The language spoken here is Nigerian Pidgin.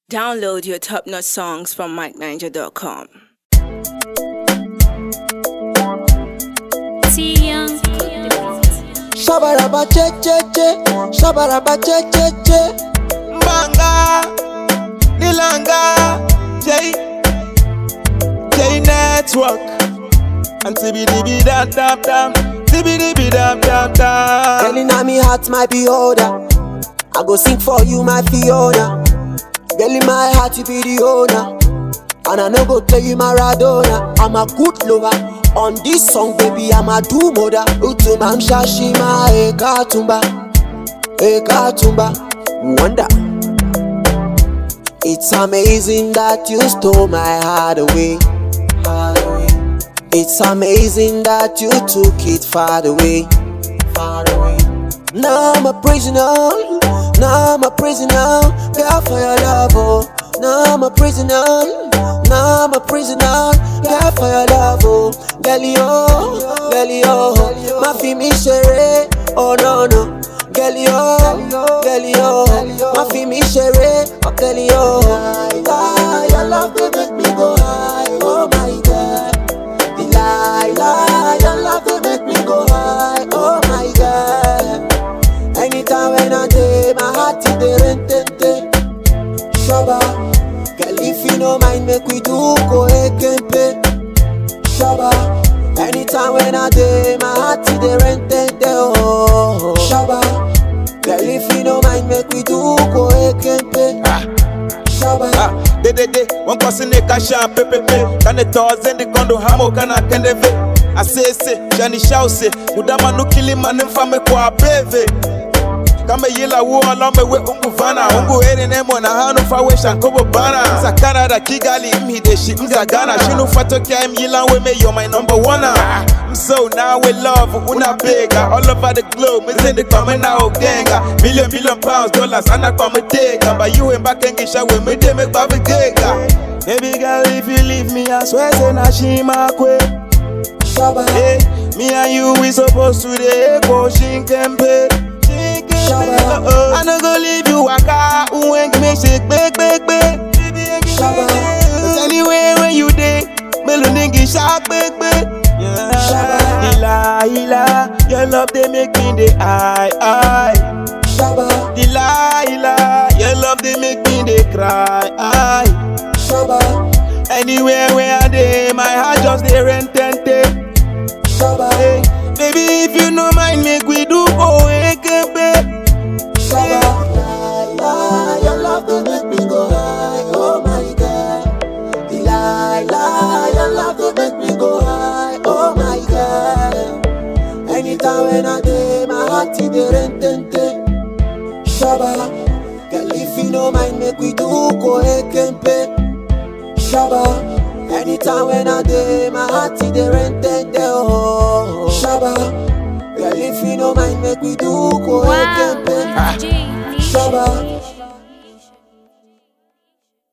Download your top notch songs from MikeNiger.com. T Young. Shabaraba che che che, shabaraba che che che. Mbanga, Nilanga, J, J Network, and TBDB dam dam dam, TBDB dam dam dam. Girl inna me heart, my beholder. I go sing for you, my Fiona. Girl in my heart, you be the owner. And I no go tell you Maradona. I'm a good lover. On this song, baby, I'm a do mother. Utumam shashima, eka tumba, eka tumba. Wonder. It's amazing that you stole my heart away. Heart away. It's amazing that you took it far away. Far away. Now I'm a prisoner. Now I'm a prisoner. Girl for your love, oh. Now I'm a prisoner. Now I'm a prisoner. Girl for your love, oh. Girl, yo, girl, yo. My fimi shere, oh no no. Girl, yo, girl, yo. My fimi shere, oh girl, yo. Ah, Your love they make me go high, oh my God. Delilah, your love they make me go high, oh my God. Anytime when I day, my heart is the rent Shaba, girl if you no mind, make we do go ekempe. Shaba, anytime when I day, my heart is the rent oh. Shaba, girl if you no mind, make we do go ekempe. Shaba. Ah, de de de, one person ne kasha pepepe, kane tozen de kondo hamo kana kendeve. Asese, jani shause, mudama nukili manemfame kwa beve. kama yila wo alame we ungu vana ungu eri nemo na hanu fa we shankobo bana sa canada kigali mhide shi mza ghana shinu fatokea im yila we me you're my number one i'm so now we love una bigger all over the globe mizindi kwa mena ogenga million million pounds dollars ana kwa mtega but you ain't back and gisha we me de me kwa bigega baby girl if you leave me i swear say na shima kwe Shaba, hey me and you we supposed to dey go shinkempe Shabba. I no go leave you waka When give me shake big big big Shabba. Cause anywhere where you dey Melo nigga shark big big Shabba. Ila ila Your love they make me dey high high Shaba, Ila ila Your love they make me dey cry high Shaba, Anywhere where I dey My heart just dey rent and take Shaba, Hey, Baby if you no mind make we do go ekebe Shaba. Delilah, your love to make me go high, oh my God. Delilah, your love to make me go high, oh my God. Anytime when I day, my heart is the rent Shaba, girl if you no mind, make we do go ekempe. Shaba, anytime when I day, my heart is the rent oh. Shaba, girl if you no mind, make we do go Wow.